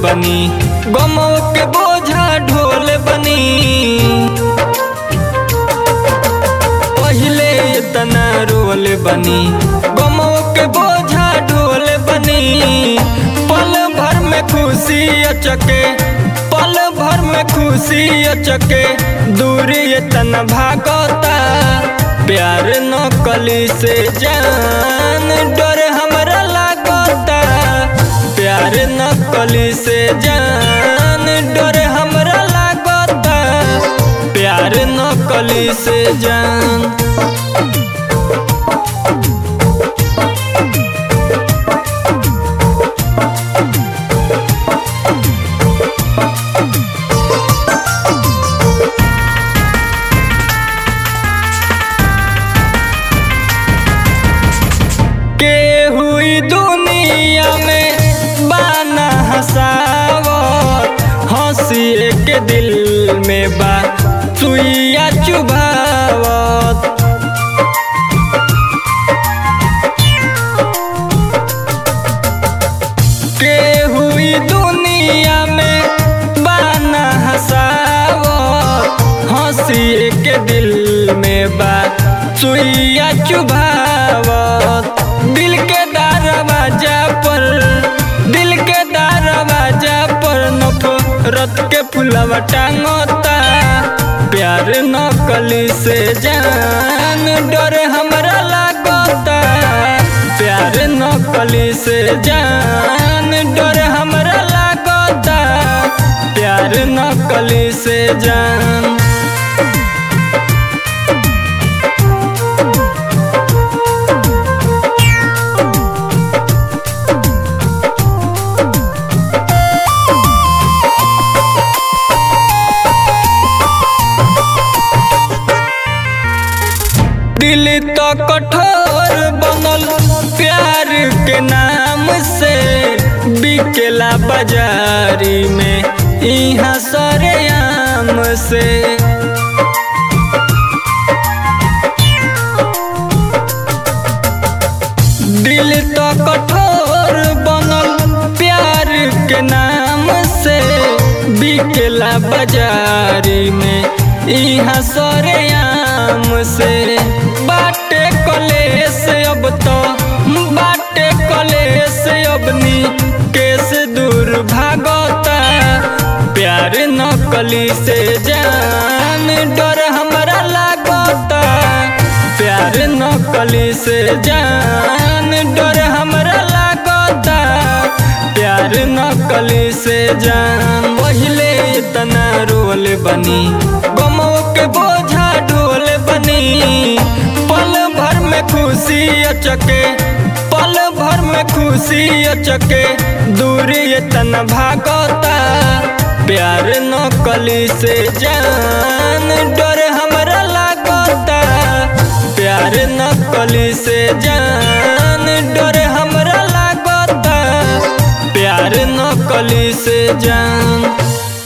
बनी गमो के बोझा ढोल बनी पहिले इतना रोल बनी गमो के बोझा ढोल बनी पल भर में खुशी अचके पल भर में खुशी अचके दूरी इतना भागता प्यार न कली से जान डर हमरा लागता प्यार न कली से जान डर हमरा लागता प्यार न कली से जान के हुई दुनिया में बाना हसावत हंसी के दिल में बा सुइया चुभावत के हुई दुनिया में बाना हसावत हंसी के दिल में बा सुइया चुभावत दिल के दरवाजा पर दिल के दरवाजा पर नफरत के फुलवा टांगता प्यार न कली से जान डर हमरा लागता प्यार न कली से जान डर हमरा लागता प्यार न कली से जान दिल तो कठोर बनल प्यार के नाम से बिकेला बाजारी में यहाँ सरेआम से दिल तो कठोर बनल प्यार के नाम से बिकेला बाजारी में यहाँ सरेआम से बाटे कलेस अब तो बाटे कलेस अबनी केस दूर भागता प्यार न कली से जान डर हमरा लागता प्यार न कली से जान डर हमरा लागता प्यार न कली से जान पहिले इतना रोल बनी गमो के बोझा ढोल बनी पल भर में खुशी अचके पल भर में खुशी अचके दूरी इतना भागता प्यार न कली से जान डर हमरा लागता प्यार न कली से जान डर हमरा लागता प्यार न कली से जान